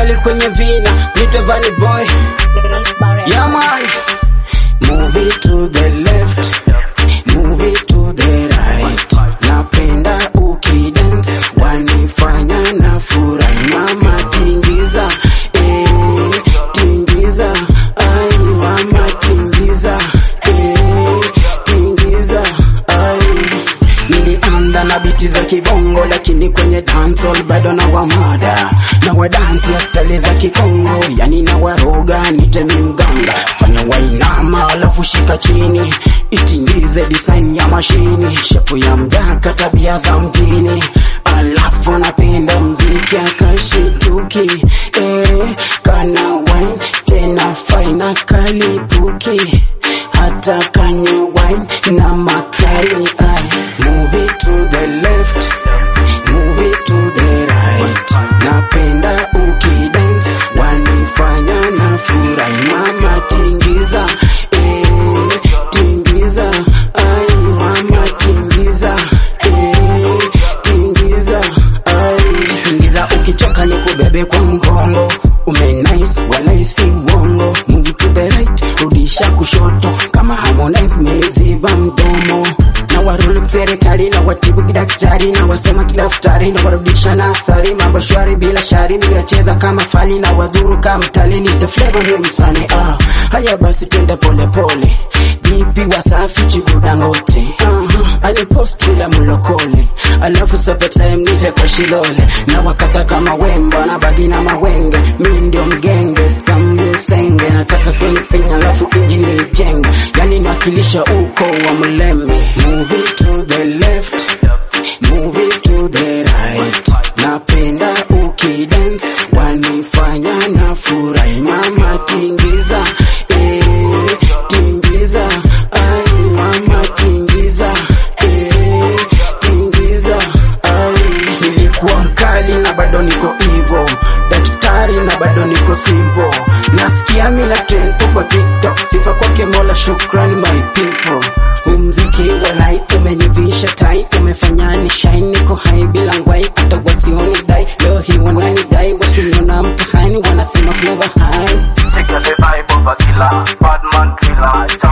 mkali kwenye vina nite valley boy yeah man move it to the left move it to the right napenda ukidance wanifanya na furahi mama tingiza eh, tingiza ai mama tingiza eh, tingiza ai nilianda na biti za kibongo lakini kwenye dancehall bado na wamada na wadansi ya stali za kikongo yani na waroga nitemi mganga fanya wainama alafu shika chini itingize design ya mashini shepu ya mdaka tabia za mjini alafu napenda mziki akashituki eh, kana wine tena faina kalipuki hata kanye wine na makali ay. Move it to the left, move it to the right. Napenda ukidance, wanifanya na furahi. Mama tingiza, eh, tingiza, ay, mama tingiza, eh, tingiza, ay. Tingiza ukichoka ni kubebe kwa mgongo, umenice wala si uongo. Move to the right, rudisha kushoto, kama Harmonize meniziba mdomo na warulu serikali na watibu kidaktari na wasema kidaftari na warudisha nasari mambo shwari bila shari minacheza kama fali na wazuru kama mtali nita flavor ni msani ah haya basi twende pole pole bipi wasafi chibudangote uh, aliposti la mlokole alafu sope time nihe kwa shilole na wakata kama wemba na bagi na mawenge mi ndio mgenge skambu senge nataka kunipenya alafu injini ijenge yani nakilisha uko wa mleme move it to the left move it to the right napenda ukidance wanifanya na furahi mama tingiza eh, tingiza ai mama tingiza eh, tingiza ai nilikuwa mkali na bado niko hivo daktari na bado niko simple nasikia mina trend tuko tiktok sifa kwake mola shukrani my people umziki walai umenivisha tai umefanya ni shine niko hai bila ngwai hata wasioni dai leo hii wanani dai wasiniona mtihani wanasema flavor high Take the vibe of a killer, bad man killer.